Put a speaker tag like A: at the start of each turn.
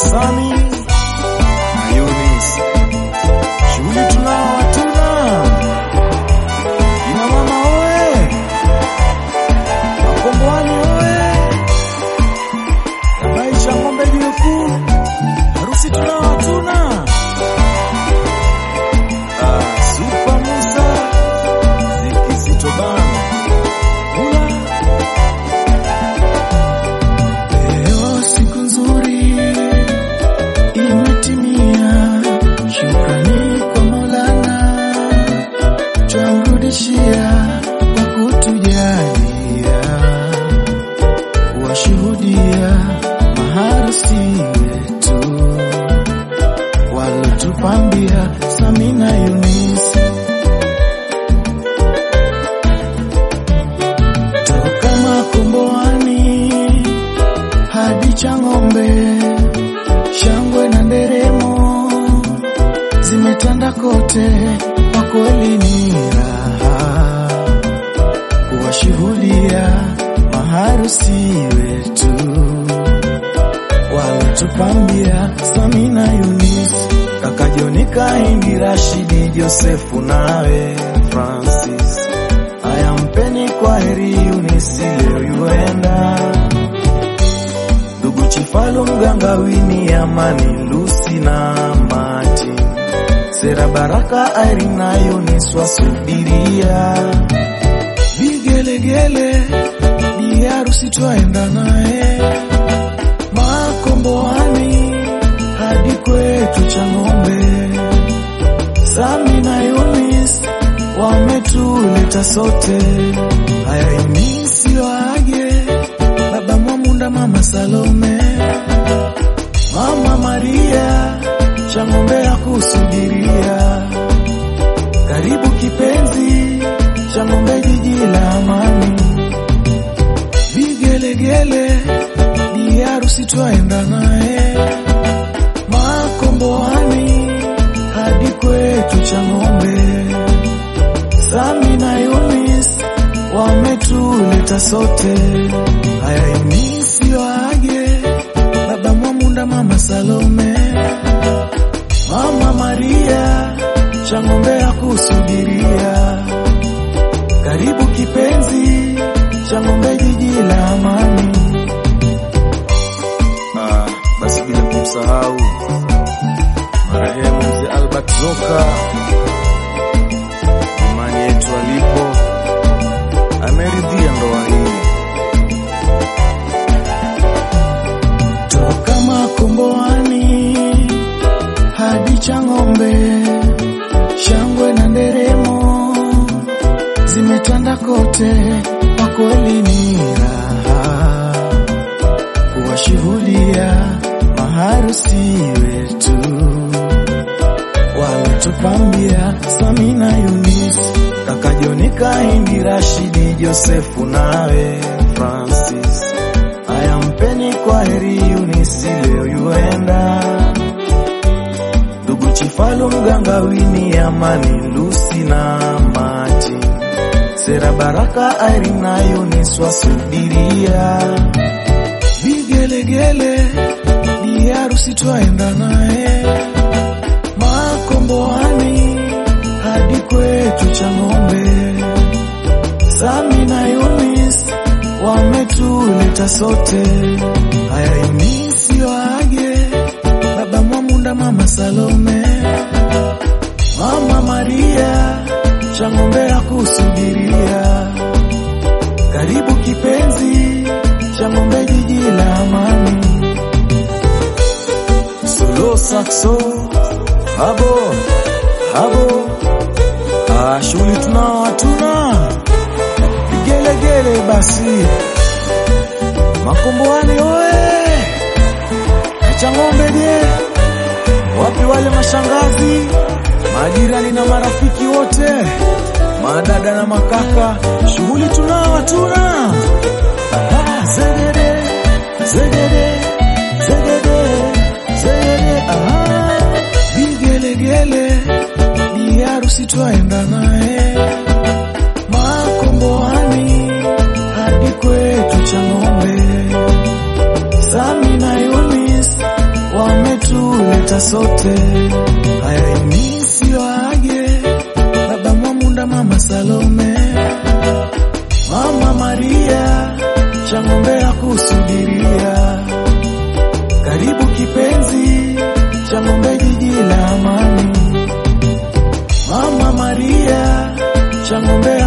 A: Sami na Yunis. Shughuli tunao hatuna. Ina mama oe, Makomboani oe, Nabaisha ng'ombe jiwe kuu, harusi tunao hatuna. Ah, Super Musa, Ziki Bana, Ula
B: Leo siku nzuri imetimia, shukrani kwa Maulana twamrudishia kwa kutujalia kuwashuhudia maharusi wetu walotupambia Samina Yunis toka Makomboani hadi Chang'ombe, shangwe na nderemo zimetanda kote, kwa kweli ni raha kuwashuhudia maharusi wetu walotupambia Samina Yunis,
A: kaka Joni Kahindi, Rashidi Josefu nawe Francis. Haya, mpeni kwa heri Yunisi, leo yuenda ndugu Chifalu, mganga Wini, Amani, Lusi na Mati, Sera, Baraka, Irene na Yunis wasubiria
B: vigelegele bi harusi twaenda naye Makomboani hadi kwetu Chang'ombe. Sami na Yunis wametuleta sote, haya Yunisi waage, baba Mwamunda, mama Salome, mama Maria, Chang'ombe ya kusubiria. Karibu kipenzi, Chang'ombe jiji la amani, vigelegele bi harusi twaenda naye Makomboani hadi kwetu Chang'ombe. Sami na Yunis wametuleta sote, haya Yunisi waage, baba Mwamunda, mama Salome, mama Maria, Chang'ombe ya kusubiria. Karibu kipenzi, Chang'ombe jiji la amani.
A: Ah, basi bila kumsahau marehemu mzee Albert Zoka, imani yetu alipo ameridhia ndoa hii.
B: toka Makomboani hadi Chang'ombe, shangwe na nderemo zimetanda kote, kwa kweli ni raha kuwashuhudia maharusi wetu walotupambia Samina Yunis,
A: Kaka Joni Kahindi, Rashidi Josefu nawe Francis. Haya, mpeni kwa heri Yunisi, leo yuenda ndugu Chifalu, mganga Wini, Amani, Lusi na Mati, Sera, Baraka, Irene na Yunis wasubiria
B: vigelegele bi harusi twaenda naye Makomboani hadi kwetu Chang'ombe. Sami na Yunis wametuleta sote, haya Yunisi waage, baba Mwamunda, mama Salome, mama Maria, Chang'ombe ya kusubiria. Karibu kipenzi, Chang'ombe jiji la amani.
A: solo saxo habo habo. Ah, shughuli tunao hatuna vigelegele basi Makomboani oe na Chang'ombe je, wapi wale mashangazi, majirani na marafiki wote, madada na makaka, shughuli tunao hatuna. Ah, zegede zegede zegede zegede, ah,
B: vigelegele bi harusi twaenda naye Makomboani hadi kwetu Chang'ombe. Sami na Yunis wame
A: tutapata sote. Haya inisiwage baba Mwamunda, mama Salome, mama Maria, Chang'ombe ya kusubiria. Karibu kipenzi, Chang'ombe jiji la amani. Mama Maria, Chang'ombe